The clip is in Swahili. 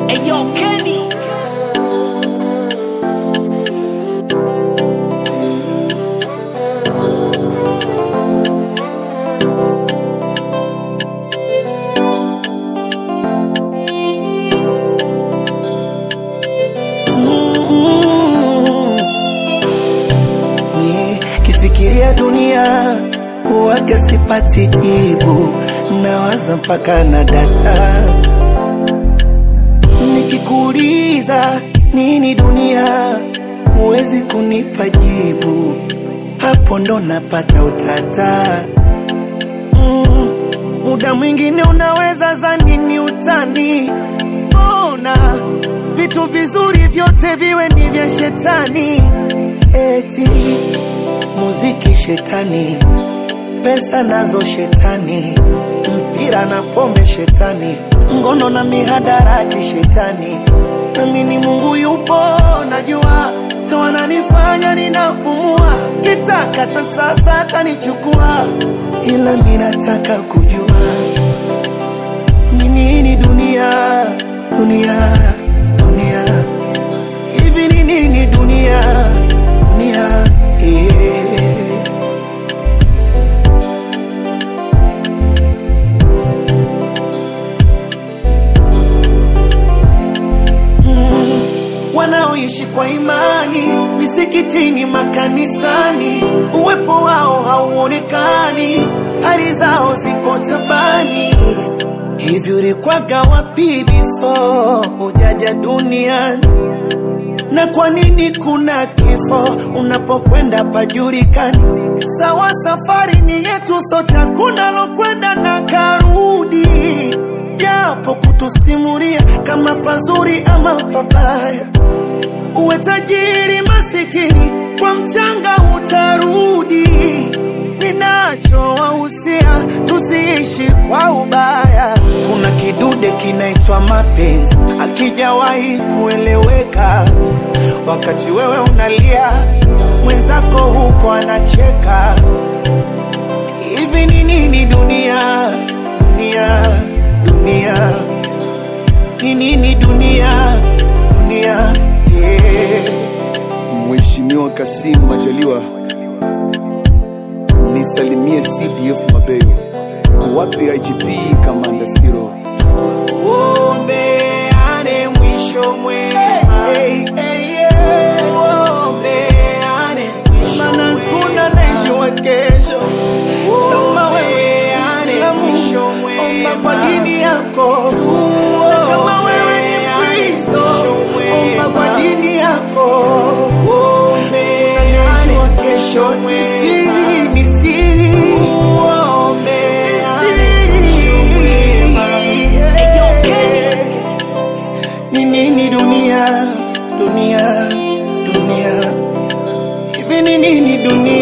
Eyo Kenny. Kifikiria dunia huwaga sipati jibu, nawaza mpaka na data. Nikikuuliza nini dunia, huwezi kunipa jibu, hapo ndo napata utata. Mm, muda mwingine unaweza zani ni utani, mbona vitu vizuri vyote viwe ni vya shetani? Eti muziki shetani, pesa nazo shetani, mpira na pombe shetani, ngono na mihadarati shetani. Nami ni Mungu yupo, najua ndo ananifanya ninapumua, kitaka hata sasa atanichukua, ila mi nataka kujua ni nini dunia, dunia, dunia hivi ni nini dunia, dunia yeah. wanaoishi kwa imani misikitini, makanisani, uwepo wao hauonekani, hali zao zipo tabani. Hivi ulikwaga wapi before hujaja duniani? Na kwa nini kuna kifo unapokwenda pajulikani? Sawa, safari ni yetu sote, hakuna lokwenda na karudi, japo kutusimulia kama pazuri ama pabaya. Uwe tajiri masikini, kwa mchanga utarudi. Ninachowahusia tusiishi kwa ubaya. Kuna kidude kinaitwa mapenzi, akijawahi kueleweka. Wakati wewe unalia, mwenzako huko anacheka. Hivi ni nini dunia, dunia, dunia? Ni nini dunia, dunia? Yeah. Mheshimiwa Kassim Majaliwa, nisalimie CDF Mabeyo, wapi IGP Kamanda Siro, Tuombeane mwisho mwema. Tuombeane mwisho Maana kuna najua kesho kama wewe Muislamu, omba kwa dini yako. Na kama wewe ni Mkristo, omba kwa dini yako. Unajua kesho ni siri, ni siri. Ni siri. Eyo Kenny. Ni nini dunia, dunia, dunia? Hivi ni nini dunia?